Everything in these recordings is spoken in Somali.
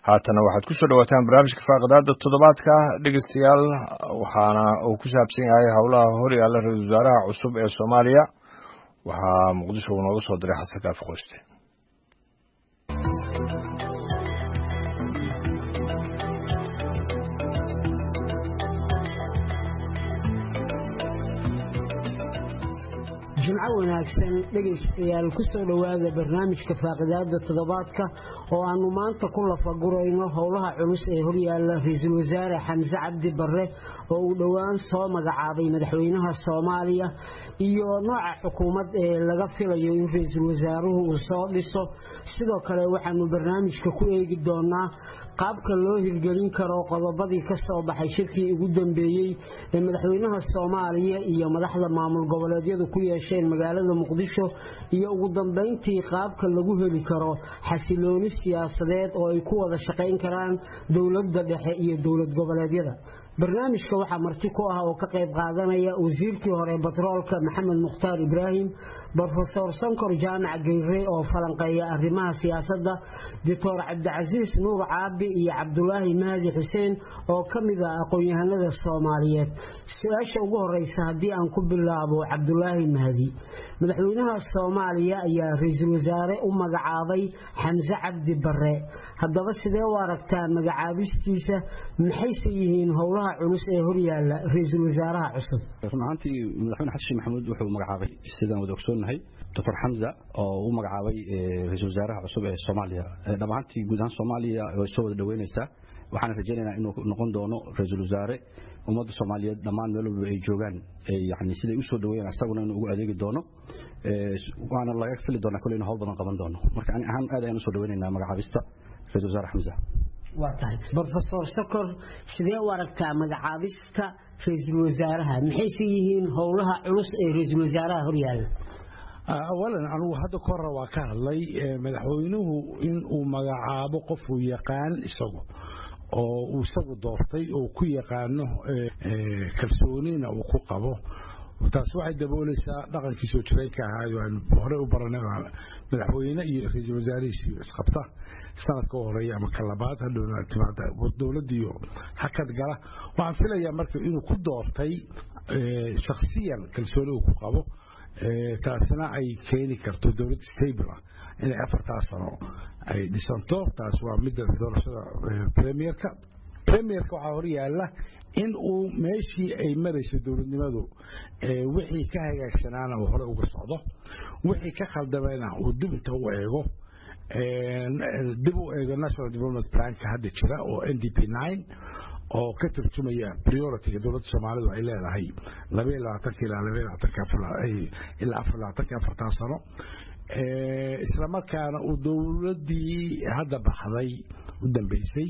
haatana waxaad ku soo dhawaataan barnaamijka faaqadaada toddobaadka dhegeystayaal waxaana uu ku saabsan yahay howlaha hor yaalla ra-iisul wasaaraha cusub ee soomaaliya waxaa muqdisho uu nooga soo diray xasan kaafi qoyste jimco wanaagsan dhegaystayaal ku soo dhowaada barnaamijka faaqidaada toddobaadka oo aannu maanta ku lafagurayno howlaha culus ee horyaalla ra-iisul wasaare xamse cabdi barre oo uu dhowaan soo magacaabay madaxweynaha soomaaliya iyo nooca xukuumad ee laga filayo in ra-iisul wasaaruhu uu soo dhiso sidoo kale waxaannu barnaamijka ku eegi doonaa qaabka loo hirgelin karo qodobadii ka soo baxay shirkii ugu dambeeyey ee madaxweynaha soomaaliya iyo madaxda maamul goboleedyadu ku yeesheen magaalada muqdisho iyo ugu dambayntii qaabka lagu heli karo xasilooni siyaasadeed oo ay ku wada shaqayn karaan dowladda dhexe iyo dowlad goboleedyada barnaamijka waxaa marti ku ah oo ka qayb qaadanaya wasiirkii hore batroolka maxamed mukhtaar ibraahim brofesor sonkor jaamac geyre oo falanqeeya arrimaha siyaasadda doctor cabdicasiis nuur caabi iyo cabdulaahi mahdi xuseen oo ka mid ah aqoon-yahanada soomaaliyeed su-aasha ugu horeysa haddii aan ku bilaabo cabdulaahi mahdi madaxweynaha soomaaliya ayaa ra-iisul wasaare u magacaabay xamse cabdi barre haddaba sidee u aragtaa magacaabistiisa maxayse yihiin howlaha culus ee horyaalla ra-iisul wasaaraha cusub run ahaantii madaxweyne xasan sheekh maxamuud wuxuu magacaabay sidaan wada ogsoonnahay doctor xamza oo u magacaabay ra-iisul wasaaraha cusub ee soomaaliya dhab ahaantii guud ahaan soomaaliya way soo wada dhoweynaysaa waxaana rajaynaynaa inuu noqon doono ra-iisul wasaare ummadda soomaaliyeed dhammaan meel walba ay joogaan yani siday u soo dhaweeyaan asaguna inuu ugu adeegi doono waana laga fili doonaa kole inu hawl badan qaban doono marka ani ahaan aad ayaan usoo dhaweynaynaa magacaabista ra-isul wasaare xamza waa tahay brofesor sokor sidee u aragtaa magacaabista ra-iisul wasaaraha maxayse yihiin howlaha culus ee ra-iisul wasaaraha horyaalla awalan anugu hadda ka hore waa ka hadlay madaxweynuhu in uu magacaabo qofuu yaqaan isagu oo uu isagu doortay oo ku yaqaano kalsoonina uu ku qabo taas waxay daboolaysaa dhaqankii soo jireenka ahaayo aan horey u baranay madaxweyne iyo ra-iisul wasaarihiisii isqabta sanadka u horeeya ama ka labaad hadhowna timaada dowladdiiyo hakad gala waxaan filayaa marka inuu ku doortay shakhsiyan kalsooni uu ku qabo taasina ay keeni karto dowlad stable ah inay afartaa sano ay dhisanto taas waa midda doorashada premierka premierka waxaa hor yaalla in uu meeshii ay marayso dowladnimadu wixii ka hagaagsanaana uu hore uga socdo wixii ka khaldamayna uu dib inta u eego dib u eego national development planka hadda jira oo n d p nine oo ka turjumaya prioritiga dowladda soomaalidu ay leedahay labaiyo labaatanka ilaa labaiyo labaatanka ilaa afar labaatanka afartan sano isla markaana uu dowladdii hadda baxday u dambeysay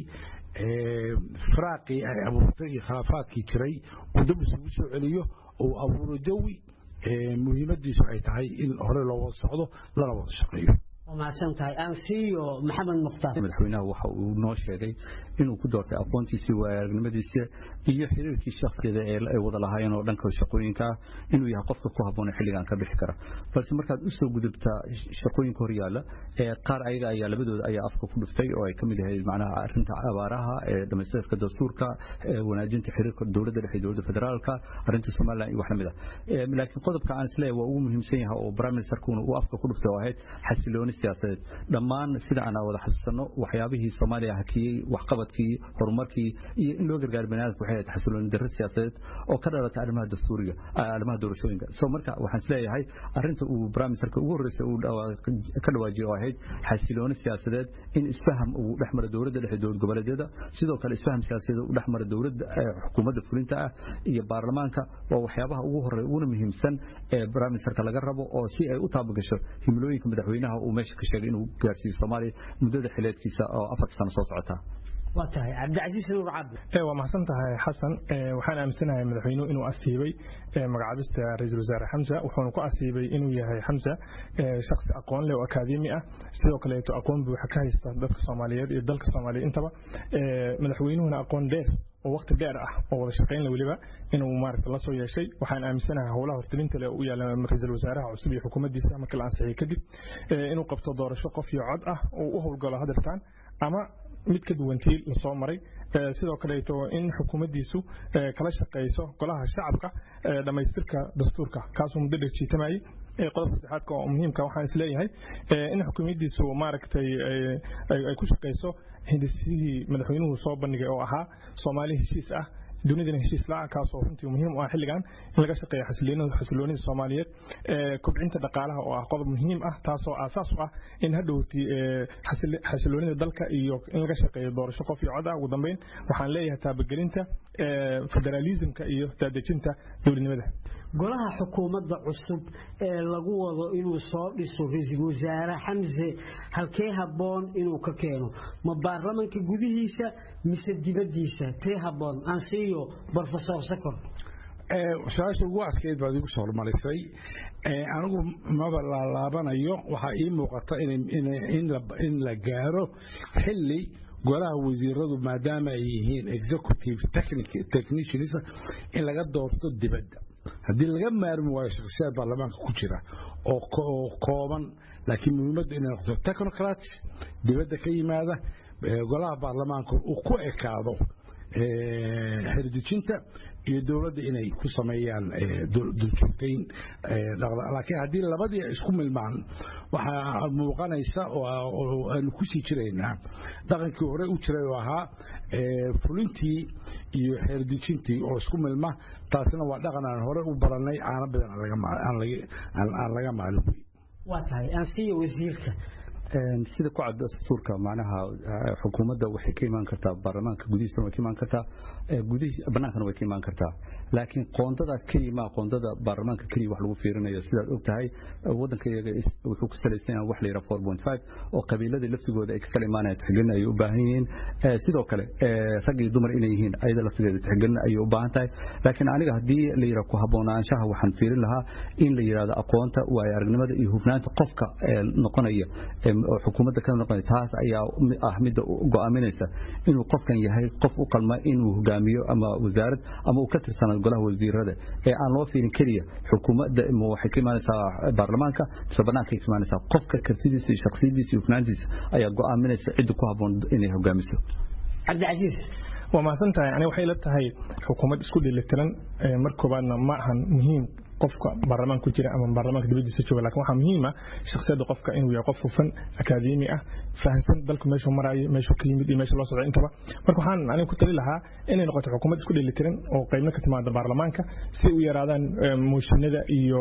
firaaqii ay abuurtay iyo khilaafaadkii jiray uu dib isugu soo celiyo uu abuuro jawi muhiimadiisu ay tahay in hore loo wada socdo lana wada shaqeeyo mahadsantahay aan siiyo maxamed mukhtaar madaxweynaha waxa uu noo sheegay inuu ku doortay aqoontiisii waaaragnimadiisa iyo xiriirkii shakhsiyada ee ay wada lahaayeen oo dhanka shaqooyinka ah inuu yahay qofka ku habboon ee xilligan ka bixi kara balse markaad u soo gudubtaa shaqooyinka horyaalla ee qaar ayaga ayaa labadooda ayaa afka ku dhuftay oo ay ka mid yahay macnaha arrinta abaaraha ee dhamaystirka dastuurka wanaajinta xiriirka dowladda dhexe dowladda federaalka arrinta somaliland iyo wax lamid ah laakiin qodobka aan isleeyahay waa ugu muhiimsan yahay oo prime ministerkuna uu afka ku dhuftay oo ahayd xasilooni siyaasadeed dhammaan sida aan wada xasuusanno waxyaabihii soomaaliya hakiyey waxqabadkii horumarkii iyo in loo gargaar baniaadamka waxay ahayd xasilooni darro siyaasadeed oo ka dhalatay arrimaha dastuuriga arrimaha doorashooyinka so marka waxaan isleeyahay arrinta uu prime ministerka ugu horreysay uu ka dhawaajiyay oo ahayd xasilooni siyaasadeed in isfaham uu dhex mara dowladda dhexe dowlad goboleedyada sidoo kale isfaham siyaasadeed uu dhex mara dowladda xukuumadda fulinta ah iyo baarlamaanka waa waxyaabaha ugu horreeya uguna muhiimsan ee prime ministerka laga rabo oo si ay u taabagasho himilooyinka madaxweynaha uu meesha ka sheegay inuu gaarsiiyo soomaaliya muddada xileedkiisa oo afarta sano soo socota waa tahay cabdicasiis nuur cabdi waa mahadsan tahay xasan waxaan aaminsanahay madaxweynuhu inuu asiibay magacaabista ra-iisul wasaare xamsa wuxuuna ku asiibay inuu yahay xamsa shaksi aqoon leh oo akaademi ah sidoo kaleeto aqoon buuxa ka haysta dadka soomaaliyeed iyo dalka soomaaliya intaba madaxweynuhuna aqoon dheer oo waqti dheer ah oo wada shaqayn weliba inuu maaragta la soo yeeshay waxaan aaminsanahay howlaha hortelinta leh u yaala ra-iisul wasaaraha cusub iyo xukuumaddiisa marka la ansixiyey kadib inuu qabto doorasho qof iyo cod ah oo u howlgalo hadirtaan ama mid ka duwan tii lasoo maray sidoo kaleeto in xukuumaddiisu kala shaqayso golaha shacabka dhammaystirka dastuurka kaasoo muddo dhejiitamayay qodobka saddexaadka oo muhiimka waxaan is leeyahay in xukuumaddiisu maaragtay ay ku shaqayso hindisihii madaxweynuhu soo bandhigay oo ahaa soomaali heshiis ah dunidana heshiis la kaasoo runtii muhiim u ah xilligan in laga shaqeeyo xasiloonida soomaaliyeed kobcinta dhaqaalaha oo ah qodob muhiim ah taasoo aasaas u ah in hadhowti xasiloonida dalka iyo in laga shaqeeyo doorasho qof iyo cod ah ugu dambeyn waxaan leeyahay taabagelinta federaalismka iyo daadejinta dowladnimada golaha xukuumadda cusub ee lagu wado inuu soo dhiso ra-iisul wasaare xamse halkee habboon inuu ka keeno ma baarlamanka gudihiisa mise dibaddiisa tee habboon ansiiyo brofesor sakor su-aasha ugu adkeyd baad igu soo hormarisay anigu maba laalaabanayo waxaa ii muuqata in la gaaro xilli golaha wasiiradu maadaama ay yihiin executive technicians in laga doorto dibadda haddii laga maarmi waayo shakhsiyaad baarlamaanka ku jira oo kooban laakiin muhiimaddu inay noqoto technocrats dibadda ka yimaada golaha baarlamaanka uu ku ekaado xerdejinta iyo dowladda inay ku sameeyaan duljoogtayn laakiin haddii labadii isku milmaan waxaa muuqanaysa oo aanu ku sii jiraynaa dhaqankii hore u jiray oo ahaa fulintii iyo xeerdejintii oo isku milma taasina waa dhaqan aan hore u barannay caano badan aan laga maalin waa tahay ansiya wasiirka sida ku cad dastuurka macnaha xukuumadda waxay ka imaan kartaa baarlamaanka gudihiisana way ka imaan kartaa bannaankana way ka imaan kartaa laakiin qoondadaas keliya maa qoondada baarlamaanka keliya wax lagu fiirinayo sidaad og tahay waddanka iyaga wuxuu ku salaysan yahay wax la yidhaha four point five oo qabiiladii laftigooda ay ka kala imaanayaan tixgelin ayay u baahan yihiin sidoo kale rag iyo dumar inay yihiin ayada laftigeeda tixgelin ayay u baahan tahay laakiin aniga haddii la yidhaha ku haboonaanshaha waxaan fiirin lahaa in la yidhahdo aqoonta waayo aragnimada iyo hubnaanta qofka noqonaya oo xukuumadda ka noqonaya taas ayaa ah midda go'aaminaysa inuu qofkan yahay qof u qalma inuu hogaamiyo ama wasaarad ama uu ka tirsanaado golaha wasiirada ee aan loo fiirin keliya xukuumadda waxay ka imaanaysaa baarlamaanka mise bannaankay ka imaanaysaa qofka kartidiisa iyo shakhsiyadiisa iyo hufnaantiisa ayaa go'aaminaysa cidda ku habboon inay hogaamiso cabdicasiis waa mahadsan tahay aniga waxay la tahay xukuumad isku dheelitiran mar koobaadna ma ahan muhiim qofka baarlamaanka ku jira ama baarlamaanka dibadiisa jooga laakiin waxaa muhiima shakhsiyadda qofka inuu yahay qof hufan akaademi ah fahansan dalku meeshuu maraayo meeshuu ka yimid iyo meesha loo socdo intaba marka waxaan aniga ku tali lahaa inay noqoto xukuumad isku dheelitiran oo qaybna ka timaada baarlamaanka si u yaraadaan mooshinada iyo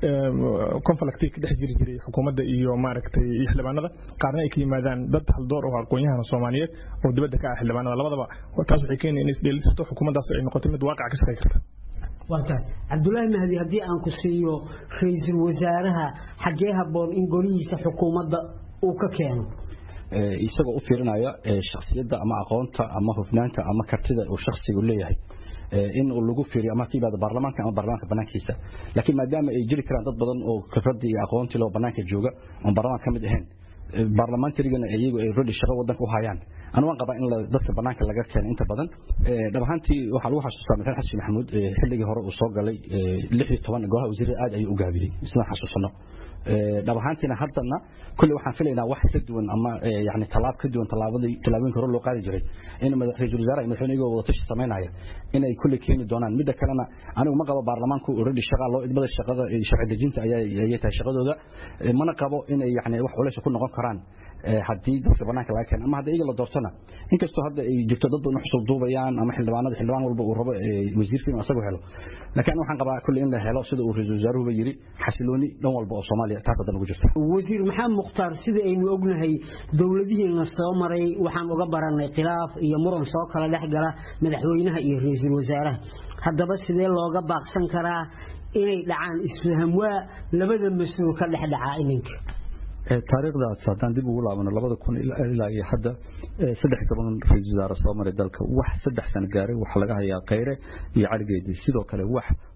conflictii ka dhex jiri jiray xukuumadda iyo maaragtay iyo xildhibaanada qaarna ay ka yimaadaan dad haldoor oo aqoon-yahana soomaaliyeed oo dibadda ka ah xildhibaanada labadaba taas waxay keenaya inay isdheelitirto xukuumaddaas ay noqoto mid waaqac ka shaqey karta waa tahay cabdulaahi mahdi haddii aan ku siiyo ra-iisul wasaaraha xaggee habboon in golihiisa xukuumadda uu ka keeno isagoo u fiirinaya shakhsiyadda ama aqoonta ama hufnaanta ama kartida uu shakhsigu leeyahay in lagu fiiriyo ama ka yimaado baarlamaanka ama baarlamaanka banaankiisa laakiin maadaama ay jiri karaan dad badan oo khibradii iyo aqoontii loo banaanka jooga oon baarlamaanka ka mid ahayn baarlamaantarigana iyagu ay rodi shaqo wadanka u hayaan anu waan qabaa in dadka banaanka laga keeno inta badan dhab ahaantii waxaa lagu xasuustaa madaxweyne xasan maxamuud xilligii hore uu soo galay lix iyo toban golaha wasiirada aad ayuu u gaabiyey sidaan xasuusano dhab ahaantiina haddana kulley waxaan filaynaa wax ka duwan ama yani tallaab ka duwan tallaabadii tallaabooyinka hore loo qaadi jiray in ra-iisul wasaaraha iyo madaxweyne iyagoo wadatashi samaynaya inay kulley keeni doonaan midda kalena anigu ma qabo baarlamaanku already shaqa loo idmada shaqada sharci dejinta ayay tahay shaqadooda mana qabo inay yani wax culays ku noqon karaan haddii dadka banaanka laga keeno ama hadda iyaga la doortona inkastoo hadda ay jirto dad badan xusul duubayaan ama xildhibaanada xildhibaan walba uu rabo wasiirka inuu asagu helo laakiin waxaan qabaa kulli in la helo sida uu ra-iisul wasaaruhuba yiri xasilooni dhan walba oo soomaaliya taas hadda nagu jirto wasiir maxamed mukhtaar sida aynu ognahay dowladihiina soo maray waxaan uga baranay khilaaf iyo muran soo kala dhex gala madaxweynaha iyo ra-iisul wasaaraha haddaba sidee looga baaqsan karaa inay dhacaan isfaham waa labada mas-uul ka dhex dhacaa iminka taariikhdaas haddaan dib ugu laabano labada kun ilaa iyo hadda saddex iyo toban ra-iisul wasaare soo maray dalka wax saddex sano gaaray waxaa laga hayaa khayre iyo caligeedii sidoo kale wax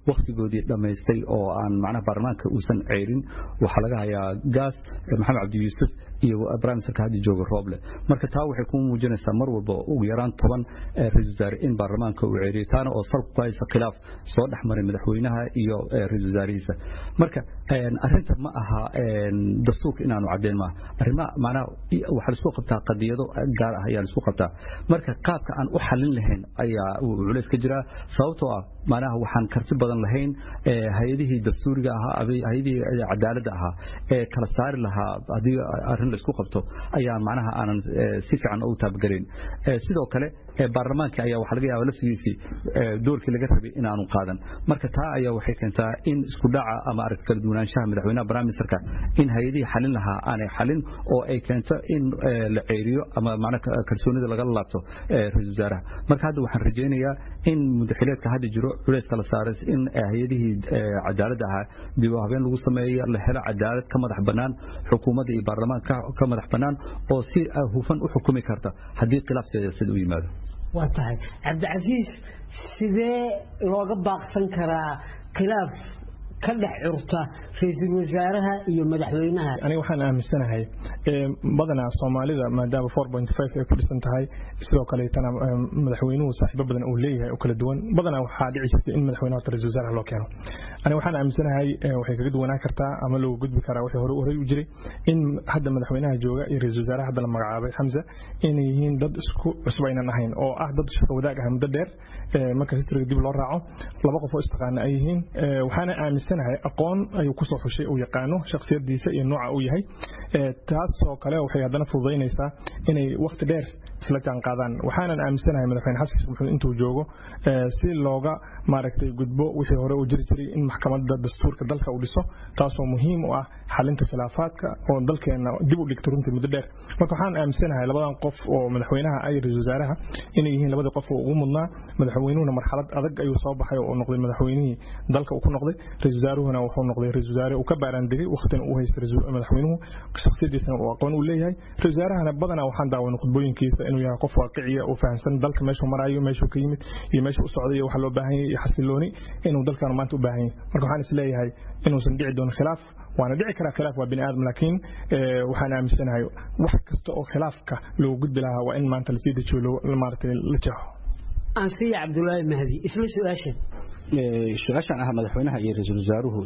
wakhtigoodii dhammaystay oo aan macnaha baarlamaanka uusan ceyrin waxaa laga hayaa gaas maxamed cabdi yuusuf iyo briministerka hadda jooga rooble marka taa waxay ku muujinaysaa mar walba ugu yaraan toban ra-isul wasaare in baarlamaanka uu ceyriyay taana oo salku ku haysa khilaaf soo dhex maray madaxweynaha iyo ra-isul wasaarihiisa marka arrinta ma aha dastuurka inaanu caddeyn maaha arrimaha macnaha waxaa laisku qabtaa qadiyado gaar ah ayaa laisku qabtaa marka qaabka aan u xalin lahayn ayaa uu culays ka jiraa sababtoo ah macnaha waxaan karti badan lahayn hay-adihii dastuuriga ahaa hay-adihii cadaaladda ahaa ee kala saari lahaa haddii arrin la isku qabto ayaa macnaha aanan si fiican ugu taabagelayn sidoo kale baarlamaanka ayaa waxaa laga yaaba laftigiisii doorkii laga rabay inaanu qaadan marka taa ayaa waxay keentaa in isku dhaca ama aragti kala duwanaanshaha madaxweynaha briministerka in hay-adihii xalin lahaa aanay xalin oo ay keento in la ceeriyo ama macnaha kalsoonida lagala laabto ra-isul wasaaraha marka hadda waxaan rajaynayaa in mudaxileedka hadda jiro culayska la saaray in hay-adihii cadaaladda ahaa dib u habeen lagu sameeyo la helo cadaalad ka madax bannaan xukuumadda iyo baarlamaanka ka madax bannaan oo si hufan u xukumi karta haddii khilaaf siyaasadeed u yimaado waa tahay cabdicasiis sidee looga baaqsan karaa khilaaf ka dhex curta ra-iisul wasaaraha iyo madaxweynaha aniga waxaan aaminsanahay badanaa soomaalida maadaama four point five ay ku dhisan tahay sidoo kaleetana madaxweynuhu saaxiibo badan uu leeyahay oo kala duwan badanaa waxaa dhici jirta in madaxweynaha wata ra-isul wasaaraha loo keeno aniga waxaan aaminsanahay waxay kaga duwanaan kartaa ama looga gudbi karaa wixii hore horey u jiray in hadda madaxweynaha jooga iyo ra-isul wasaaraha hadda la magacaabay xamza inay yihiin dad isku cusub aynan ahayn oo ah dad shaqo wadaag ah muddo dheer marka historyga dib loo raaco laba qof oo istaqaana ay yihiin waxaana aaminsanahay aqoon ayuu kusoo xushay uu yaqaano shakhsiyadiisa iyo nooca uu yahay taasoo kale waxay haddana fududaynaysaa inay wakhti dheer isla jaan qaadaan waxaanan aaminsanahay madaxweyne xasan sheekh maxamuud intuu joogo si looga maaragtay gudbo wixii hore uu jiri jiray in maxkamadda dastuurka dalka uu dhiso taasoo muhiim u ah xalinta khilaafaadka oo dalkeena dib u dhigta runtii muddo dheer marka waxaan aaminsanahay labadan qof oo madaxweynaha ay ra-isul wasaaraha inay yihiin labadii qof oo ugu mudnaa madaxweynuhuna marxalad adag ayuu soo baxay oo noqday madaxweynihii dalka uu ku noqday ra-isul wasaaruhuna wuxuu noqday ra-isul wasaare uu ka baaraandegay waqtina uu haystay madaxweynuhu shakhsiyadiisana uu aqoon u leeyahay ra-isul wasaarahana badanaa waxaan daawanay khudbooyinkiisa inuu yahay qof waaqiciya oo fahamsan dalka meeshuu maraayo meeshuu ka yimid iyo meeshuu u socday iyo waxa loo baahan yahay iyo xasilooni inuu dalkan maanta u baahan yahay marka waxaan is leeyahay inuusan dhici doonin khilaaf waana dhici karaa khilaaf waa bini aadam laakiin waxaan aaminsanahay wax kasta oo khilaafka loogu gudbi lahaa waa in maanta lasii dejiyo maaragtay la jeexo ansiya cabdulaahi mahdi isla su-aashan su-aashan ah madaxweynaha iyo ra-iisul wasaaruhu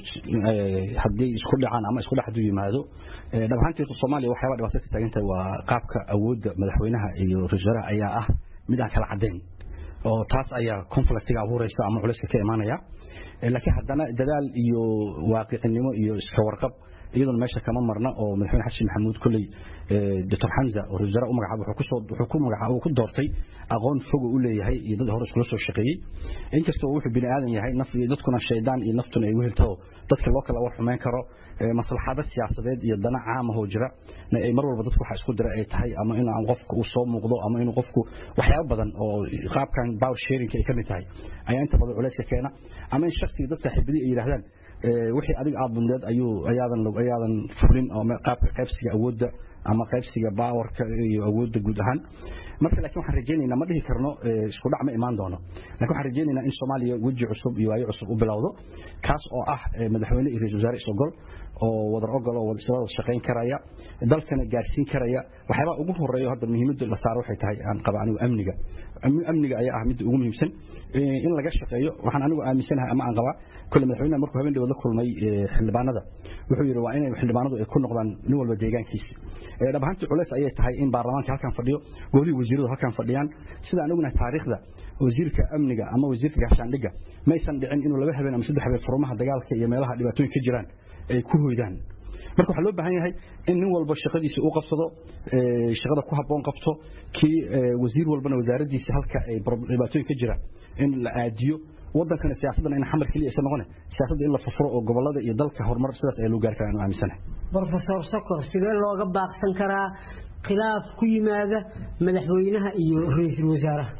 haddii isku dhacaan ama isku dhexdu yimaado dhab ahaantii soomaaliya waxyaaba dhibaato ka taagan tahay waa qaabka awoodda madaxweynaha iyo ra-isul wasaaraha ayaa ah mid aan kala caddayn oo taas ayaa conflictiga abuuraysa ama culayska ka imaanaya laakiin haddana dadaal iyo waaqicinimo iyo iska warqab iyaduna meesha kama marna oo madaxweyne xasan maxamuud kolley doctor xamza oo ra-isul wasaare u magacaabay wuxuu ku magacaabay ku doortay aqoon foga u leeyahay iyo dad hore iskula soo shaqeeyey inkastoo wuxuu bini aadan yahay naf iyo dadkuna shaydaan iyo naftuna ay weheltaho dadka loo kala war xumeyn karo maslaxado siyaasadeed iyo dana caamahoo jira ay mar walba dadku waxa isku dira ay tahay ama in aan qofku uu soo muuqdo ama inuu qofku waxyaabo badan oo qaabkan power sharing ay ka mid tahay ayaa inta badan culayska keena ama in shakhsiga dad saaxiibadii ay yidhaahdaan wixii adiga aad bundeed ayuu ayaadan ayaadan fulin oo qaabka qaybsiga awoodda ama qaybsiga baawarka iyo awoodda guud ahaan marka laakiin waxaan rajaynaynaa ma dhihi karno isku dhac ma imaan doono laakiin waxaan rajaynaynaa in soomaaliya weji cusub iyo waayo cusub u bilowdo kaas oo ah madaxweyne iyo ra-isul wasaare is-ogol oo wadar ogol oo isla wada shaqayn karaya dalkana gaarsiin karaya waxyaabaa ugu horeeyo hadda muhiimadda la saaro waxay tahay aan qaba anigu amniga amniga ayaa ah midda ugu muhiimsan in laga shaqeeyo waxaan anigu aaminsanahay ama aan qabaa kole madaxweynaha markuu habeen dhawood la kulmay xildhibaanada wuxuu yidhi waa inay xildhibaanadu ay ku noqdaan nin walba deegaankiisa dhab ahaantii culays ayay tahay in baarlamaanka halkan fadhiyo gobolihii wasiiradu halkan fadhiyaan sida aan ognahay taariikhda wasiirka amniga ama wasiirka gaashaandhigga maysan dhicin inuu laba habeen ama saddex habeen furmaha dagaalka iyo meelaha dhibaatooyin ka jiraan ay ku hoydaan marka waxaa loo baahan yahay in nin walba shaqadiisa uu qabsado shaqada ku habboon qabto kii wasiir walbana wasaaraddiisa halka ay dhibaatooyin ka jiraan in la aadiyo wadankana siyaasaddan in xamar keliya isa noqone siyaasadda in la furfuro oo gobolada iyo dalka horumar sidaas ayaa loo gaari karaa anu aaminsanahay brofesor sokor sidee looga baaqsan karaa khilaaf ku yimaada madaxweynaha iyo ra-iisul wasaaraha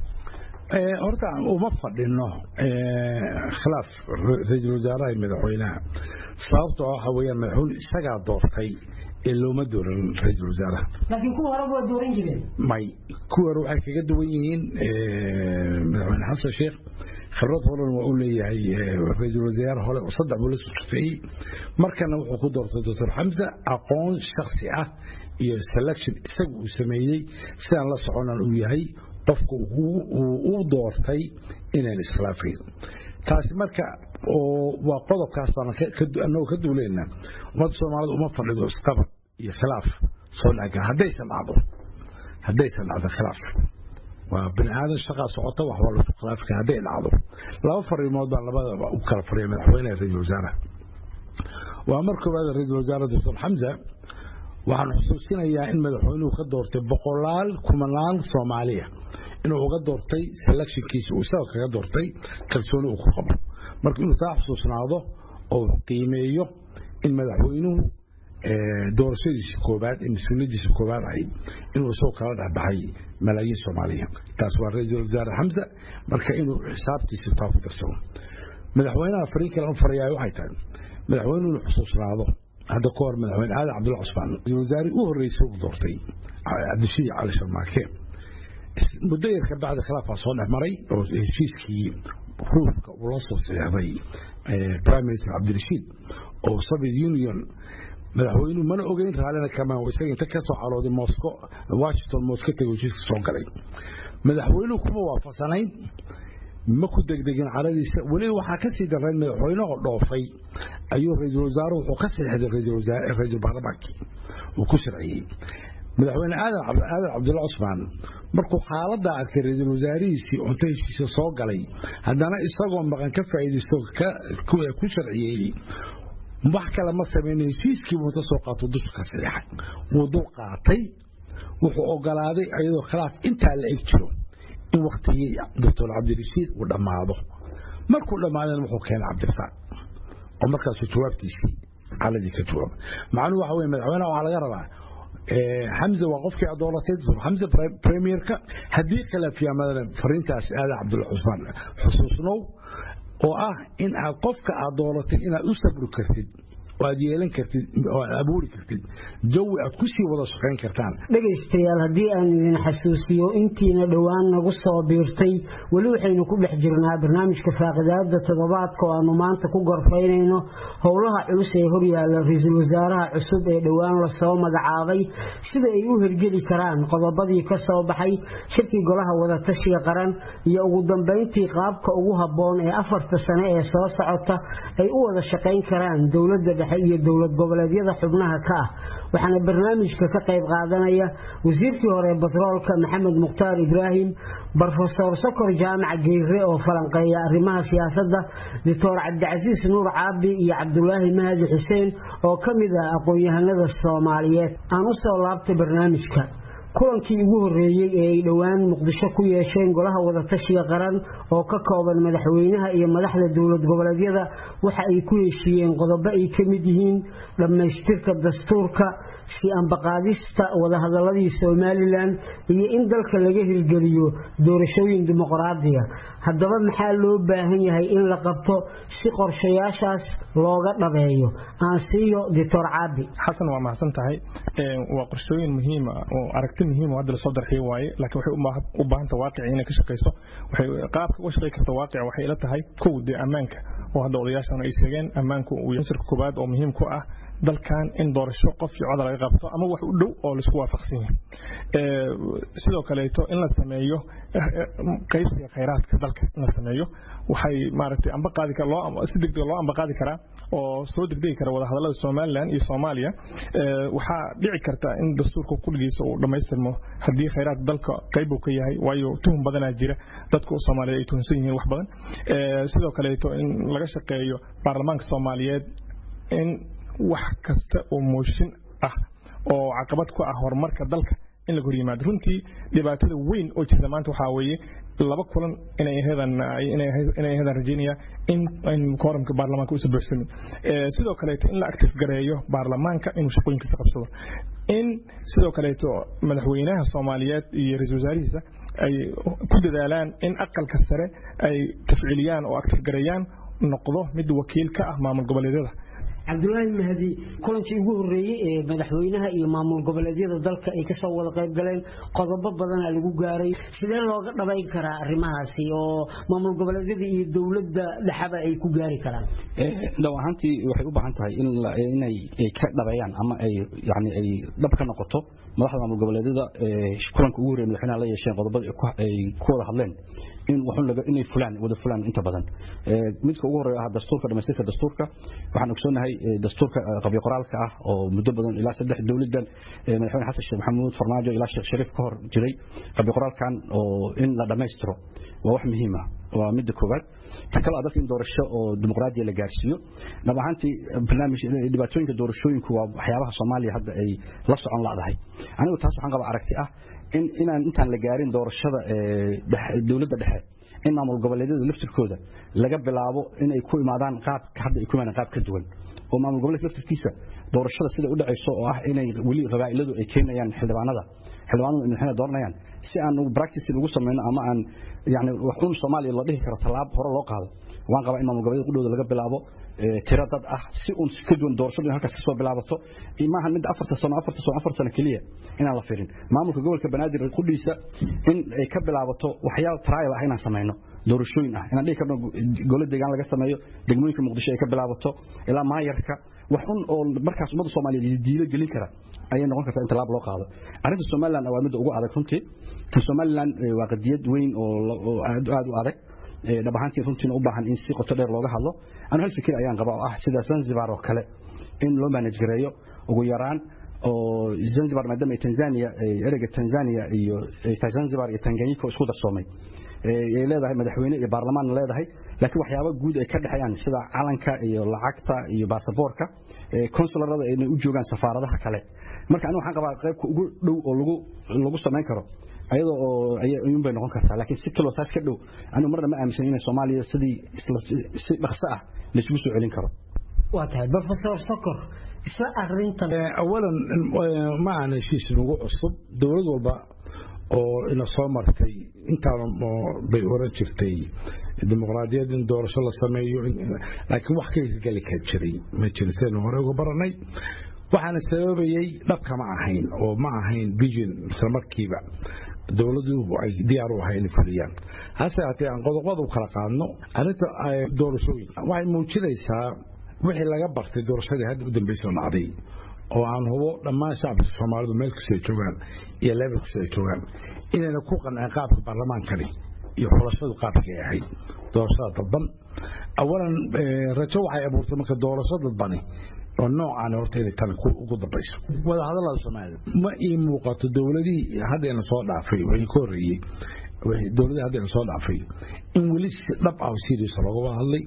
horta uma fadhino khilaaf ra-iisul wasaaraha iyo madaxweynaha sababtoo waxa weeyaan madaxweyne isagaa doortay ee looma dooran ra-iisul wasaaraha laakiin kuwa horeba waa dooran jireen may kuwa hore waxay kaga duwan yihiin madaxweyne xasan sheekh khibrad horena waa u leeyahay ra-iisul wasaare hore saddex buu la soo shaqeeyey markana wuxuu ku doortay doctor xamse aqoon shaksi ah iyo selection isaga uu sameeyey sidaan la soconan uu yahay qofka uu doortay inaan iskhilaafayn taasi marka waa qodobkaas baan anagoo ka duuleynaa ummadda soomaalida uma fadhido isqabad iyo khilaaf soo dhaga haddaysan dhacdo haddaysan dhacdo khilaaf waa bini aadan shaqaa socota wax waa lasu khilaafi kara hadday dhacdo laba fariimood baa labadaba u kala fariya madaxweynaha ra-iisul wasaaraha waa mar koowaad ra-iisul wasaare doctor xamza waxaan xusuusinayaa in madaxweynuhu ka doortay boqolaal kumanaan soomaaliya inuu uga doortay selectionkiisa uu isaga kaga doortay kalsooni uu ku qabo marka inuu taa xusuusnaado oo qiimeeyo in madaxweynuhu doorashadiisa koobaad ee mas-uuliyadiisa koobaad ahayd inuu isagoo kala dhexbaxay malaayiin soomaaliya taas waa ra-iisul wasaare xamza marka inuu xisaabtiisa taa ku darsado madaxweynaha fariin kale u farayaay waxay tahay madaxweynuhu inuu xusuusnaado hadda ka hor madaxweyne aadan cabdulla cusmaan ra-isul wasaare u horreysay uu doortay cabdishiid cali sharmaake muddo yar ka bacdi khilaafaa soo dhex maray oo heshiiskii ruushka uu la soo saxeexday prime minister cabdirashiid oo soviet union madaxweynuhu mana ogeyn raallina kama isaga inta ka soo calooday moscow washington moscow tegay heshiiska soo galay madaxweynuhu kuma waafaqsanayn ma ku degdegin caladiisa weliba waxaa ka sii darrayn madaxweynehoo dhoofay ayuu ra-iisul wasaaruhu wuxuu ka saxeexday ra-iisul baarlamaankii uu ku sharciyey madaxweyne aadan cabdulla cusmaan markuu xaaladdaa arkay ra-iisul wasaarihiisii cunto heshiisa soo galay haddana isagoo maqan ka faa'iidaysto ku sharciyeeyey wax kale ma samayna heshiiskiibu inta soo qaato dusha ka saxeexay wuu dul qaatay wuxuu ogolaaday iyadoo khilaaf intaa la eg jiro in waktigii doctor cabdirashiid uu dhammaado markuu dhammaadana wuxuu keenay cabdirasaaq oo markaasuu jawaabtiisii caladii ka jawaaba macnuhu waxa weye madaxweynaha waxaa laga rabaa xamse waa qofkii aad dooratay xamse premierka haddii khilaaf yimaadana fariintaas aadan cabdulla cusmaan xusuusnow oo ah in aad qofka aad dooratay inaad u sabri kartid oo aad yeelan kartid oo aad abuuri kartid jawi aad ku sii wada shaqayn kartaan dhegaystayaal haddii aan idin xasuusiyo intiina dhowaan nagu soo biirtay weli waxaynu ku dhex jirnaa barnaamijka faaqidaada toddobaadka oo aanu maanta ku gorfaynayno howlaha culus ee horyaalla ra-iisul wasaaraha cusub ee dhowaan lasoo magacaabay sida ay u hirgeli karaan qodobadii ka soo baxay shirkii golaha wadatashiga qaran iyo ugu dambayntii qaabka ugu habboon ee afarta sane ee soo socota ay u wada shaqayn karaan dowladda dhexe iyo dowlad goboleedyada xubnaha ka ah waxaana barnaamijka ka qayb qaadanaya wasiirkii hore batroolka maxamed mukhtaar ibraahim brofesor sokor jaamac geyre oo falanqeeya arrimaha siyaasadda doctor cabdicasiis nuur caabi iyo cabdulaahi mahadi xuseen oo ka mid ah aqoon-yahanada soomaaliyeed aan u soo laabtay barnaamijka kulankii ugu horreeyey ee ay dhowaan muqdisho ku yeesheen golaha wadatashiga qaran oo ka kooban madaxweynaha iyo madaxda dowlad goboleedyada waxa ay ku heshiiyeen qodobo ay ka mid yihiin dhammaystirka dastuurka si ambaqaadista wadahadaladii somalilan iyo in dalka laga hirgeliyo doorashooyin dimuqraadiya haddaba maxaa loo baahan yahay in la qabto si qorshayaashaas looga dhabeeyo aan siiyo doctor caabi xasan waa mahadsan tahay waa qorshooyin muhiima oo aragti muhiim oo hadda lasoo darxiyo waaye laakiin waxay u baahanta waaqici inay ka shaqayso waxay qaabka uga shaqay karta waaqica waxay ila tahay kow dee ammaanka oo hadda odayaashan ay sheegeen ammaanku uu yansirka koobaad oo muhiim ku ah dalkan in doorasho qof iyo coda laga qabto ama wax u dhow oo laisku waafaqsan yahay sidoo kaleeto in la sameeyo qaybsiga khayraadka dalka in la sameeyo waxay maaragtay amba qaadi kara loo si degdeg loo amba qaadi karaa oo soo degdegi kara wadahadallada somalilan iyo soomaaliya waxaa dhici karta in dastuurka kulligiisa uu dhammaystirmo haddii khayraadka dalka qayb uu ka yahay waayo tuhum badanaa jira dadka soomaaliyeed ay tuhunsan yihiin wax badan sidoo kaleeto in laga shaqeeyo baarlamaanka soomaaliyeed in wax kasta oo mooshin ah oo caqabad ku ah horumarka dalka in laga hor yimaado runtii dhibaatada weyn oo jirta maanta waxaa weeye laba kulan inay aheedan inay aheedan rajaynaya in in kooramka baarlamaanka uusan buuxsamin sidoo kaleeto in la active gareeyo baarlamaanka inuu shaqooyinkiisa qabsado in sidoo kaleeto madaxweynaha soomaaliyeed iyo ra-iisul wasaarihiisa ay ku dadaalaan in aqalka sare ay tafciiliyaan oo active gareeyaan noqdo mid wakiil ka ah maamul goboleedyada cabdulaahi mahdi kulankii ugu horreeyey ee madaxweynaha iyo maamul goboleedyada dalka ay kasoo wada qayb galeen qodobo badana lagu gaaray sidee looga dhabayn karaa arrimahaasi oo maamul goboleedyada iyo dowladda dhexaba ay ku gaari karaan dhow ahaantii waxay u baahan tahay inay ka dhabeeyaan ama ay yani ay dhab ka noqoto madaxda maamul goboleedyada kulanka ugu horreeya madaxweynaha la yeesheen qodobada ay ku wada hadleen in waxun laga inay fulaan wada fulaan inta badan midka ugu horeeya ah dastuurka dhamaystirka dastuurka waxaan ogsoonahay dastuurka qabyo qoraalka ah oo muddo badan ilaa saddex dowladan madaxweyne xasan sheekh maxamuud farmaajo ilaa sheekh shariif ka hor jiray qabyo qoraalkan oo in la dhammaystiro waa wax muhiim ah waa midda koowaad ta kale dalka in doorasho oo dimuqraadiya la gaarsiiyo dhab ahaantii barnaamij dhibaatooyinka doorashooyinku waa waxyaabaha soomaaliya hadda ay la socon la'dahay anigu taas waxaan qabaa aragti ah in inaan intaan la gaarin doorashada dowladda dhexe in maamul goboleedyada laftirkooda laga bilaabo inay ku imaadaan qaab hadda ay ku imaadaan qaab ka duwan oo maamul goboleedka laftirkiisa doorashada sida u dhacayso oo ah inay weli qabaa'iladu ay keenayaan xildhibaanada xildhibaanadu madaxweyne dooranayaan si aan practice ugu samayno ama aan yani wax un Soomaaliya la dhihi karo talaab hore loo qaado waan qabaa in maamul goboleedka qudhooda laga bilaabo tiro dad ah si uun ka duwan doorashadu in halkaas kasoo bilaabato maaha mid afarta sano afarta sano afar sano keliya inaan la firin maamulka gobolka banaadir qudhiisa in ay ka bilaabato waxyaaba trial ah inaan samayno doorashooyin ah inaan dhihi karno golo deegaan laga sameeyo degmooyinka muqdisho ay ka bilaabato ilaa maayarka wax un oo markaas ummadda soomaaliyeed diilo gelin kara ayay noqon kartaa in talaab loo qaado arrinta somaliland waa midda ugu adag runtii tan somaliland waa qadiyad weyn oo aad u adag dhab ahaantii runtiina u baahan in si qoto dheer looga hadlo anu hal fikir ayaan qabaa oo ah sida zanzibar oo kale in loo manage gareeyo ugu yaraan oo zanzibar maadaama tanzania ereyga tanzania iyo zanzibar iyo tanganyika isku darsoomay ay leedahay madaxweyne iyo baarlamaanna leedahay laakiin waxyaabo guud ay ka dhexeeyaan sida calanka iyo lacagta iyo baasaboorka konsularada inay u joogaan safaaradaha kale marka anigu waxaan qabaa qaybka ugu dhow oo lagu lagu samayn karo ayadoo oo ayuun bay noqon kartaa laakiin si kaloo taas ka dhow anigu marna ma aaminsan inay soomaaliya sidii si dhaqso ah laisugu soo celin karo waa tahay professor sokor isla arrintan awalan ma aan heshiis nagu cusub dowlad walba oo ina soo martay intaana bay oran jirtay dimuqraadiyad in doorasho la sameeyo laakiin wax ka hirgeli ka jiray ma jirin sidaynu hore uga baranay waxaana sababayey dhabka ma ahayn oo ma ahayn vision isla markiiba dowladdu ay diyaar u ahay inay fuliyaan hase haatee aan qodobada u kala qaadno arrinta doorashooyin waxay muujinaysaa wixii laga bartay doorashadii hadda u dambeysoo dhacday oo aan hubo dhammaan shacabka soomaalidu meel kasta ay joogaan iyo leebel kasta ay joogaan inayna ku qanceen qaabka baarlamaankani iyo xulashadu qaabkii ay ahayd doorashada dadban awalan rajo waxay abuurtay marka doorasho dadbani oo noocaan horta inay tan ugu dambayso wada hadallada soomaalida ma ii muuqato dowladihii haddayna soo dhaafay wixii ka horreeyey dowladihii haddayna soo dhaafay in weli si dhab ah serious looga wada hadlay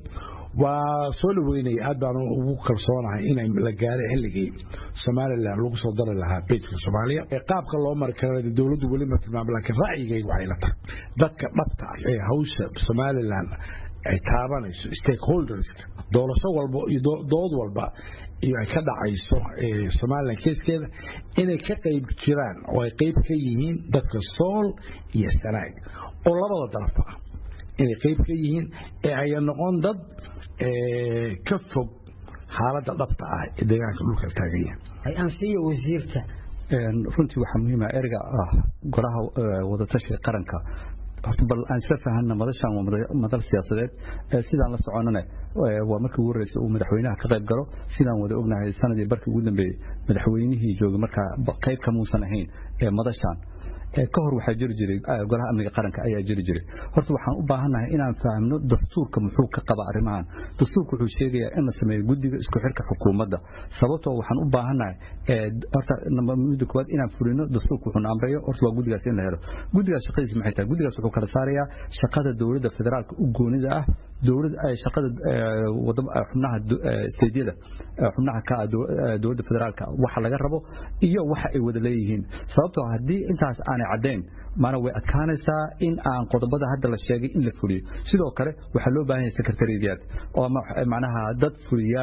waa soo dhaweynaya aad baan ugu kalsoonahay inay la gaaray xilligii somalilan lagu soo dari lahaa bejka soomaaliya qaabka loo mari kara dowladdu weli ma tilmaamo laakiin ra'yigayga waxay la tahay dadka dhabta ah ee hawsha somalilan ay taabanayso stakeholderska doorasho walba iyo dood walba iyo ay ka dhacayso somalilan keeskeeda inay ka qayb jiraan oo ay qayb ka yihiin dadka sool iyo sanaag oo labada darafba ah inay qayb ka yihiin ee aya noqon dad ka fog xaaladda dhabta ah ee deegaanka dhulka taagan yahay hay-aansiiya wasiirka runtii waxaa muhiima erga ah golaha wadatashiga qaranka horta bal aan isla fahanna madashan waa madal siyaasadeed sidaan la soconana waa markii ugu horreysay uu madaxweynaha ka qayb galo sidaan wada ognahay sanadii barkii ugu dambeeyey madaxweynihii joogay markaa qayb kamuusan ahayn ee madashan ka hor waxaa jiri jiray golaha amniga qaranka ayaa jiri jiray horta waxaan u baahannahay inaan fahamno dastuurka muxuu ka qaba arrimahan dastuurka wuxuu sheegayaa in la sameeyo guddiga isku xirka xukuumadda sababtoo waxaan u baahannahay horta midda koowaad inaan fulino dastuurka wuxuuna amrayo horta waa guddigaas in la helo guddigaas shaqadiisa maxay tahay guddigaas wuxuu kala saarayaa shaqada dowladda federaalka u goonida ah dowladda shaqada xubnaha steedyada xubnaha ka dowladda federaalka waxa laga rabo iyo waxa ay wada leeyihiin sababtoo haddii intaas aanay caddayn maana way adkaanaysaa in aan qodobada hadda la sheegay in la fuliyo sidoo kale waxaa loo baahan yahay secretariyaad oo macnaha dad fuliyaal ah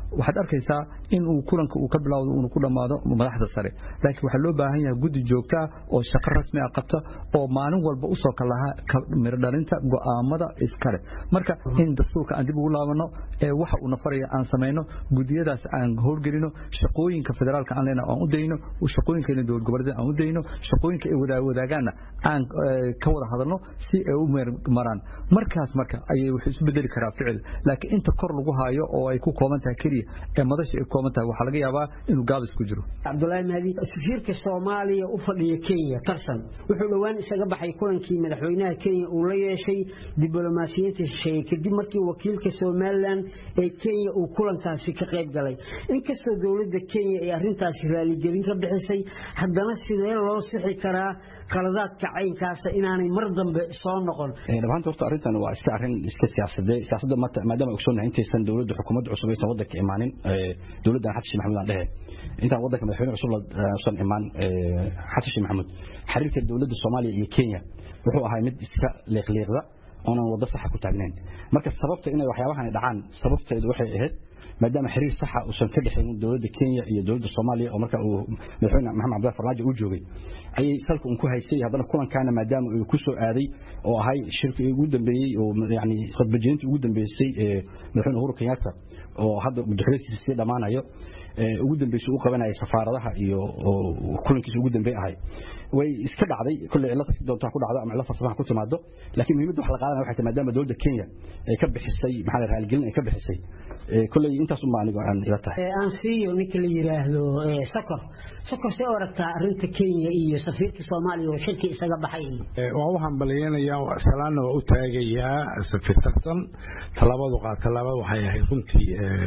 waxaad arkaysaa in uu kulanka uu ka bilowdo uuna ku dhammaado madaxda sare laakiin waxaa loo baahan yahay guddi joogta ah oo shaqo rasmi ah qabta oo maalin walba usoo kalaha mirdhalinta go'aamada iskale marka in dastuurka aan dib ugu laabano ee waxa uu nafaraya aan samayno gudiyadaas aan howlgelino shaqooyinka federaalka aan leena aan u dayno shaqooyinka dowlad goboleed aan u dayno shaqooyinka ay wadaagaana aan ka wada hadalno si ay u maraan markaas marka ayay wax isu bedeli karaa ficil laakiin inta kor lagu haayo oo ay ku kooban tahay keliya ee madasha ay kooban tahay waxaa laga yaabaa inuu gaabis ku jiro cabdulaahi mahdi safiirka soomaaliya u fadhiya kenya tarsan wuxuu dhowaan isaga baxay kulankii madaxweynaha kenya uu la yeeshay diblomaasiyiinta shisheeye kadib markii wakiilka somalilan ee kenya uu kulankaasi ka qayb galay inkastoo dowladda kenya ay arrintaasi raaligelin ka bixisay haddana sidee loo sixi karaa qaladaadka caynkaasa inaanay mar dambe soo noqon dhammaanta horta arrintan waa iska arrin iska siyaasadee siyaasadda maadaama ogsoonnahay intaysan dowladda xukuumadda cusub aysan waddanka imaanin dowladdan xasan sheekh maxamuud aan dhehe intaan waddanka madaxweyne cusub usan imaan xasan sheekh maxamuud xiriirka dowladda soomaaliya iyo kenya wuxuu ahaa mid iska liiqliiqda oonan waddo saxa ku taagnayn marka sababta inay waxyaabahan dhacaan sababteedu waxay ahayd maadaama xiriir saxa uusan ka dhexaynin dowladda kenya iyo dowladda soomaaliya oo marka uu madaxweyne maxamed cabdillah farmaajo uu joogay ayay salka un ku haysay haddana kulankaana maadaama uu ku soo aaday oo ahay shirkii ugu dambeeyey oo yani khudbajintii ugu dambeysay ee madaxweyne uhuru kenyatta oo hadda madaxweynekiisa sii dhammaanayo ugu dambeysay u qabanayay safaaradaha iyo kulankiisa ugu dambeey ahay way iska dhacday kulley cilad si doontaa ku dhacdo ama cilad farsamaha ku timaado laakiin muhiimadda wax la qaadanaya waxay tahay maadaama dowladda kenya ay ka bixisay maxaa la raaligelin ay ka bixisay kulley intaas unbaa anigo aan ila tahay aan siiyo ninka la yiraahdo sokor sokor see aragtaa arrinta kenya iyo safiirka soomaaliya oo shirki isaga baxay waa u hambaliyanayaa salaanna waa u taagayaa safiir tarsan tallaabadu qaad tallaabada waxay ahayd runtii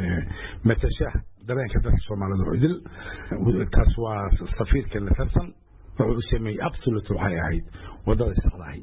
matasha dareenka dadka soomaalida idil taas waa safiirkeena tarsan wuxuu u sameeyey absolute waxay ahayd wadada saxdahay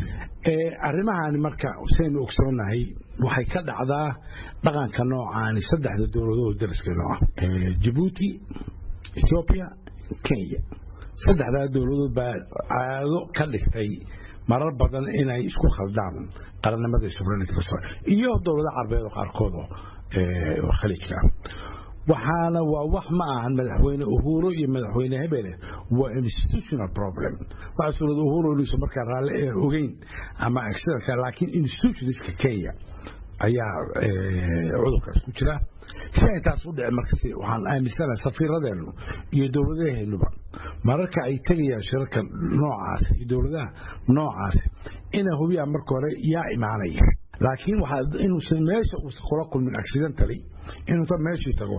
arrimahaani marka saynu ogsoonahay waxay ka dhacdaa dhaqanka noocaani saddexda dowladood dariskeenu ah jabuuti ethiopia kenya saddexdaa dowladood baa caado ka dhigtay marar badan inay isku khaldaan qarannimada sovereignty iyo dowlado carbeed oo qaarkood oo khaliijka ah waxaana waa wax ma ahan madaxweyne uhuru iyo madaxweyne hebele waa institutional problem waxaa suurada uhuru inuusan markaa raalli ogeyn ama accidentka laakiin institutionska kenya ayaa cudurkaas ku jira si ay taas u dhici marka waxaan aaminsanahay safiiradeennu iyo dowladaheennuba mararka ay tegayaan shirarka noocaas iyo dowladaha noocaas inay hubiyaan marka hore yaa imaanaya laakiin waxaa inuusan meesha uusan kula kulmin accidentally inuusan meeshii tago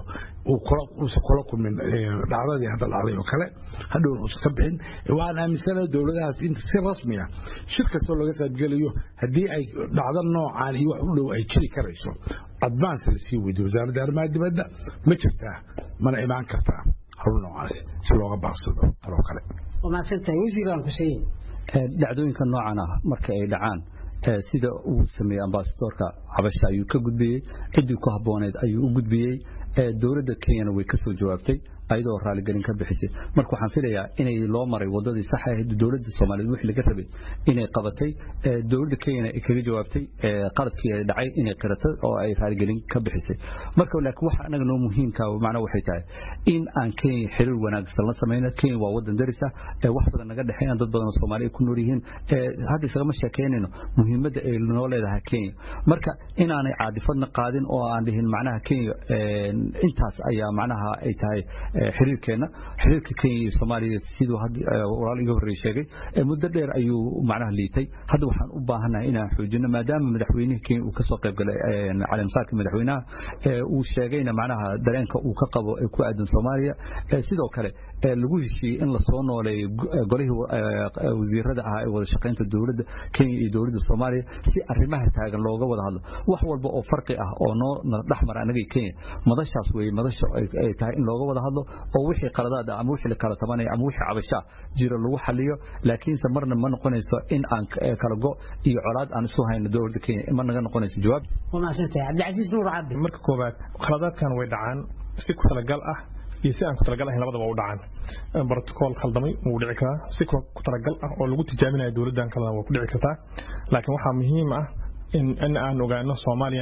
uusan kula kulmin dhacdadii hadda dhacday oo kale hadhowna uusan ka bixin waxaan aaminsanahay dowladahaas in si rasmi ah shir kastoo laga qaybgelayo haddii ay dhacdo noocaan iyo wax u dhow ay jiri karayso advance la sii weydiyo wasaaradda arrimaha dibadda ma jirtaa mana imaan kartaa hawl noocaas si looga baaqsado taloo kale waa mahadsantahay wasiiraan xuseen dhacdooyinka noocan ah marka ay dhacaan sida uu sameeyey ambasadoorka xabasha ayuu ka gudbiyey ciddii ku habbooneed ayuu u gudbiyey dowladda kenyana way ka soo jawaabtay ayadoo raaligelin ka bixisay marka waxaan filayaa inay loo maray wadadii sax ahayd dowladda soomaaliyeed wixii laga rabay inay qabatay dowladda kenyana ay kaga jawaabtay qaladkii ay dhacay inay qiratay oo ay raaligelin ka bixisay marka laakiin waxa anaga noo muhiimka macna waxay tahay in aan kenya xiriir wanaagsan la samayno kenya waa wadan daris ah wax badan naga dhexeeyaan dad badan oo soomaali ay ku nool yihiin hadda isagama sheekeynayno muhiimadda ay noo leedahay kenya marka inaanay caadifadna qaadin oo aan dhihin macnaha kenya intaas ayaa macnaha ay tahay xiriirkeena xiriirka kenya iyo soomaaliya siduu walaal iga horreeye sheegay muddo dheer ayuu macnaha liitay hadda waxaan u baahannahay inaan xoojino maadaama madaxweynihii kenya uu kasoo qayb galay caleemsaarka madaxweynaha uu sheegayna macnaha dareenka uu ka qabo ee ku aadan soomaaliya sidoo kale lagu heshiiyey in lasoo nooleeyo golihii wasiirada ahaa ee wada shaqaynta dowladda kenya iyo dowladda soomaaliya si arrimaha taagan looga wada hadlo wax walba oo farqi ah oo noo dhexmara annaga kenya madashaas weeye madasha ay tahay in looga wada hadlo oo wixii qaladaad ah ama wixii la kala tabanaya ama wixii cabashaa jira lagu xaliyo laakiinse marna ma noqonayso in aan kala go iyo colaad aan isu hayno dowladda kenya ma naga noqonayso jawaab waa mahadsantahay cabdicasiis nuur cabdi marka koowaad khaladaadkan way dhacaan si ku talagal ah iyo si aan ku talagal ahayn labadaba u dhacaan brotocool khaldamay wuu dhici karaa si ku talagal ah oo lagu tijaabinayo dowladdan kalena waa ku dhici kartaa laakiin waxaa muhiim ah in aan ogaano soomaaliyana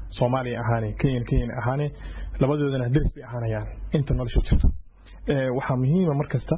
soomaaliya ahaane kenyan kenyan ahaane labadoodana deris bay ahaanayaan inta nolosha jirto waxaa muhiima mar kasta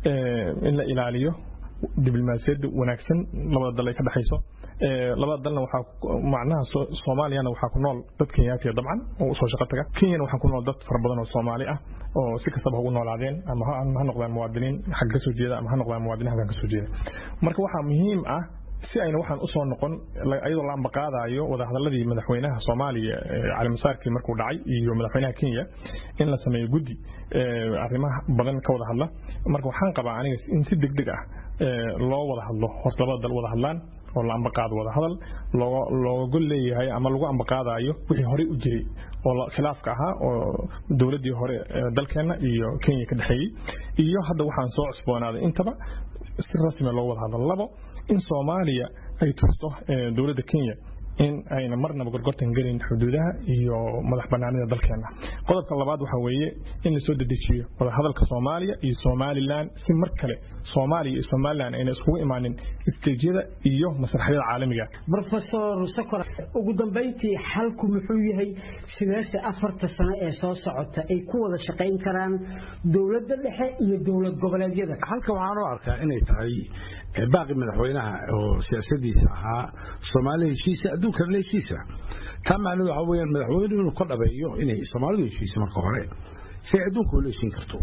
in la ilaaliyo diblomaasiyadda wanaagsan labada dal ay ka dhexayso labada dalna waxaa macnaha soomaaliyana waxaa ku nool dad kenyaatiya dabcan oo usoo shaqo taga kenyana waxaa ku nool dad fara badan oo soomaali ah oo si kastaba ugu noolaadeen ama ha noqdaan muwaadiniin xagga kasoo jeeda ama ha noqdaan muwaadiniin halkan kasoo jeeda marka waxaa muhiim ah si ayna waxaan usoo noqon iyadoo la ambaqaadayo wadahadaladii madaxweynaha soomaaliya calimasaarkii markuu dhacay iyo madaxweynaha kenya in la sameeyo guddi arrimaha badan ka wada hadla marka waxaan qabaa aniga in si deg deg ah loo wada hadlo horta labada dal wada hadlaan oo la ambaqaado wada hadal looga gol leeyahay ama lagu ambaqaadayo wixii horey u jiray oo khilaafka ahaa oo dowladdii hore dalkeenna iyo kenya ka dhexeeyey iyo hadda waxaan soo cusboonaaday intaba si rasmi loo wada hadlo labo in soomaaliya ay tusto dowladda kenya in ayna marnaba gorgortan gelin xuduudaha iyo madax banaanida dalkeena qodobka labaad waxa weeye in lasoo dedejiyo wadahadalka soomaaliya iyo somalilan si mar kale soomaaliya iyo somalilan ayna iskugu imaanin isteejyada iyo masraxyada caalamiga rofesor sakor ugu dambayntii xalku muxuu yahay sideese afarta sano ee soo socota ay ku wada shaqayn karaan dowladda dhexe iyo dowlad goboleedyada halka waxaan u arkaa inay tahay baaqi madaxweynaha oo siyaasadiisa ahaa soomaali heshiisa adduunkana heshiisa taa macnaheedu waxa weeyaan madaxweynuhu inuu ka dhabeeyo inay soomaalidu heshiisa marka hore si ay adduunka ula heshiin karto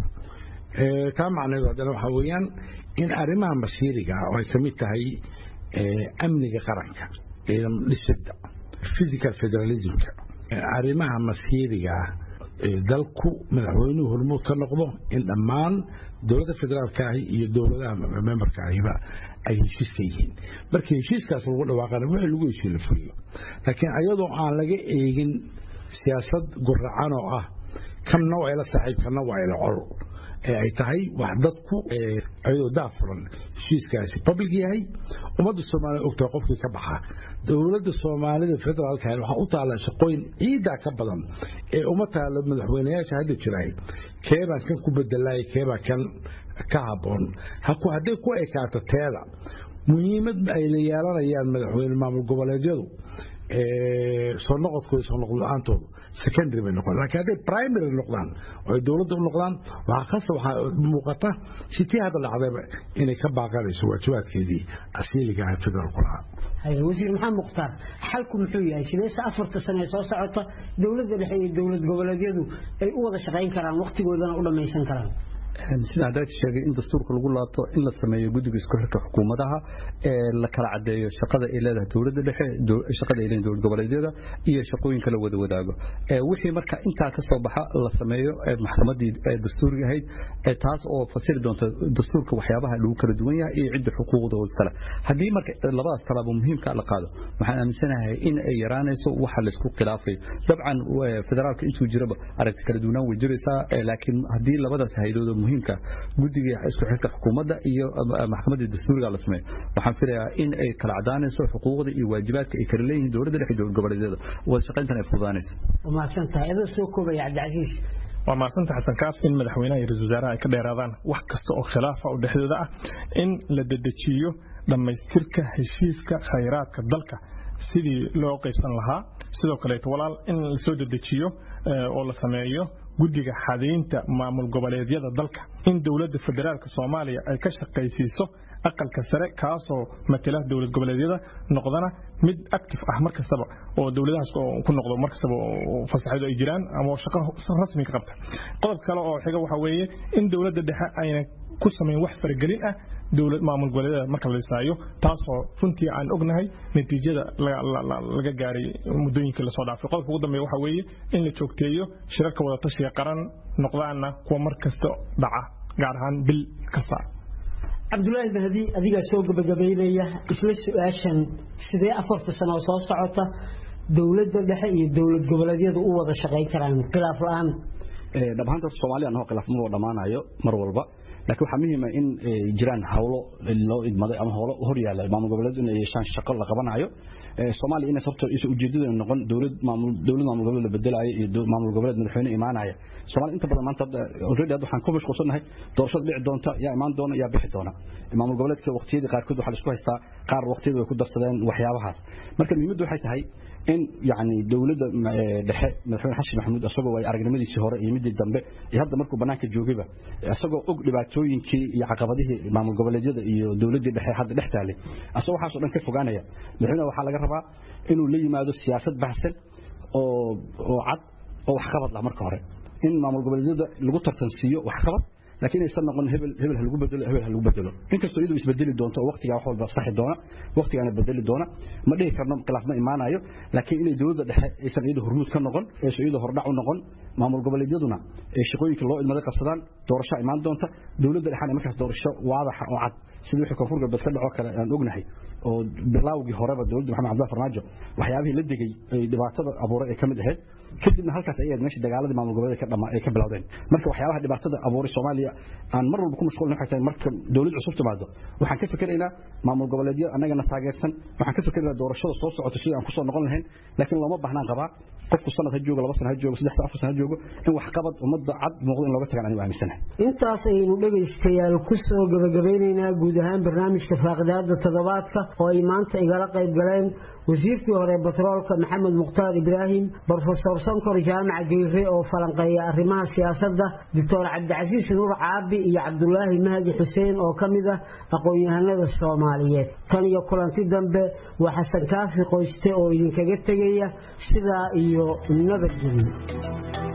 taa macnaheedu haddana waxaa weeyaan in arrimaha masiiriga oo ay ka mid tahay amniga qaranka dhisidda physical federalismka arrimaha masiiriga dalku madaxweynuhu hormuud ka noqdo in dhammaan dowladda federaalkaahi iyo dowladaha memberkaahiba ay heshiis ka yihiin markii heshiiskaas lagu dhawaaqana wixii lagu heshiin la fuliyo laakiin ayadoo aan laga eegin siyaasad guracan oo ah kanna waa ila saaxiib kanna waa ila col ee ay tahay wax dadku ayadoo daafuran heshiiskaasi public yahay ummadda soomaaliya ogtahay qofkii ka baxa dowladda soomaalida federaalka waxaa u taalla shaqooyin ciidaa ka badan ee uma taalo madaxweynayaasha hadda jiraay keebaan kan ku bedelaay keebaa kan ka habboon hadday ku ekaato teeda muhiimad ay la yeelanayaan madaxweyne maamul goboleedyadu soo noqodkooda soo noqod la-aantoodu secondary bay noqon laakiin hadday primary noqdaan oo ay dowladda u noqdaan waxaa khasa waxaa muuqata sitii hadda dhacdayba inay ka baaqanayso waajibaadkeedii asiiliga ah federaalku lahaa wasiir maxamed mukhtaar xalku muxuu yahay sideese afarta sane ee soo socota dowladda dhexe iyo dowlad goboleedyadu ay u wada shaqayn karaan wakhtigoodana u dhammaysan karaan sida hadaad sheegay in dastuurka lagu laabto in la sameeyo guddiga isku xirka xukuumadaha ee la kala cadeeyo shaqada ay leedahay dowladda dhexe shaqada ay leedahay dowlad goboleedyada iyo shaqooyinka la wada wadaago wixii marka intaa ka soo baxa la sameeyo maxkamadii dastuuriga ahayd taas oo fasiri doonta dastuurka waxyaabaha lagu kala duwan yahay iyo cidda xuquuqdooda kale haddii marka labadaas talaabo muhiimka la qaado waxaan aaminsanahay in ay yaraanayso waxa laysku khilaafayo dabcan federaalka intuu jiraba aragti kala duwanaan way jiraysaa laakiin haddii labadaas haydooda muhiimka guddiga isku xirka xukuumadda iyo maxkamadda dastuuriga la sameeyo waxaan filayaa in ay kala cadaanayso xuquuqda iyo waajibaadka ay kala leeyihiin dowladda dhexe dowlad goboleedyada wada shaqayntan ay fududaanayso waa mahadsantahay adoo soo koobaya cabdicasiis waa mahadsanta xasan kaaf in madaxweynaha iyo ra-isul wasaaraha ay ka dheeraadaan wax kasta oo khilaafa oo dhexdooda ah in la dedejiyo dhammaystirka heshiiska khayraadka dalka sidii loo qaybsan lahaa sidoo kaleeto walaal in lasoo dedejiyo oo la sameeyo guddiga xadaynta maamul goboleedyada dalka in dowladda federaalka soomaaliya ay ka shaqaysiiso aqalka sare kaasoo matala dowlad goboleedyada noqdana mid active ah mar kastaba oo dowladahaas ku noqdo mar kastaba fasaxyadu ay jiraan ama shaqo rasmi ka qabta qodob kale oo xiga waxa weeye in dowladda dhexe ayna ku samayn wax faragelin ah dowlad maamul goboleedyada marka la dhisaayo taasoo runtii aan ognahay natiijada laga gaaray muddooyinkii lasoo dhaafay qodobka ugu dambeeya waxa weeye in la joogteeyo shirarka wadatashiga qaran noqdaana kuwa mar kasta dhaca gaar ahaan bil kasta cabdulaahi bahdi adigaa soo gabagabaynaya isla su-aashan sidee afarta sano oo soo socota dowladda dhexe iyo dowlad goboleedyadu u wada shaqayn karaan khilaaf la-aan dhammaanta horta soomaaliya anagoo khilaaf ma wada dhammaanayo mar walba laakiin waxaa muhiima in jiraan hawlo loo idmaday ama howlo hor yaalla maamul goboleed inay yeeshaan shaqo la qabanayo soomaaliya inays horta isa ujeedadeena noqon dowlad maamul dowlad maamul goboleed la bedelaayo iyo maamul goboleed madaxweyne imaanaya soomaaliya inta badan maanta already hadda waxaan ku mashquulsanahay doorashada dhici doonta yaa imaan doona yaa bixi doona maamul goboleedka waqtiyadii qaarkood waxaa la isku haystaa qaar waqtiyada way ku darsadeen waxyaabahaas marka muhiimaddu waxay tahay in yani dowladda dhexe madaxweyne xasan maxamuud isagoo ay aragnimadiisii hore iyo midii dambe iyo hadda markuu bannaanka joogayba isagoo og dhibaatooyinkii iyo caqabadihii maamul goboleedyada iyo dowladdii dhexe hadda dhex taalay asagoo waxaasoo dhan ka fogaanaya madaxweynaha waxaa laga rabaa inuu la yimaado siyaasad baxsan oo oo cad oo waxqabad lah marka hore in maamul goboleedyada lagu tartansiiyo waxqabad laakiin aysan noqon hebel hebel ha lagu bedelo hebel ha lagu bedelo inkastoo iyadu isbedeli doonto oo waqtigaa wax walba saxi doona waqtigaana bedeli doona ma dhihi karno khilaaf ma imaanayo laakiin inay dowladda dhexe aysan iyadu hormuud ka noqon aysan iyadu hordhac u noqon maamul goboleedyaduna ee shaqooyinka loo idmaday qabsadaan doorasho imaan doonta dowladda dhexena markaas doorasho waadaxa oo cad sida wixii koonfur galbeed ka dhacoo kale aan ognahay oo bilaawgii horeba dowladda maxamed cabdullah farmaajo waxyaabihii la degay ay dhibaatada abuuray ay ka mid ahayd kadibna halkaas ay ahayd meesha dagaaladii maamul goboleed ay ka bilowdeen marka waxyaabaha dhibaatada abuuray soomaaliya aan mar walba ku mashquulin waxay tahay marka dowlad cusub timaado waxaan ka fikiraynaa maamul goboleedyo annagana taageersan waxaan ka fikiraynaa doorashada soo socota sidii aan kusoo noqon lahayn laakiin looma baahnaan qabaa qofku sanad ha joogo laba sana ha joogo saddex sana afar sana ha joogo in waxqabad ummadda cad muuqdo in looga tagaan anigu aaminsanahay intaas ayaynu dhegaystayaal ku soo gabagabeynaynaa guud ahaan barnaamijka faaqidaada toddobaadka oo ay maanta igala qayb galeen wasiirkii hore batroolka maxamed mukhtaar ibraahim brofesor sankor jaamac geyre oo falanqeeya arrimaha siyaasadda doctor cabdicasiis nuur caabi iyo cabdulaahi mahdi xuseen oo ka mid ah aqoon-yahanada soomaaliyeed tan iyo kulanti dambe waa xasan kaafi qoyste oo idinkaga tegaya sidaa iyo nabadgelyo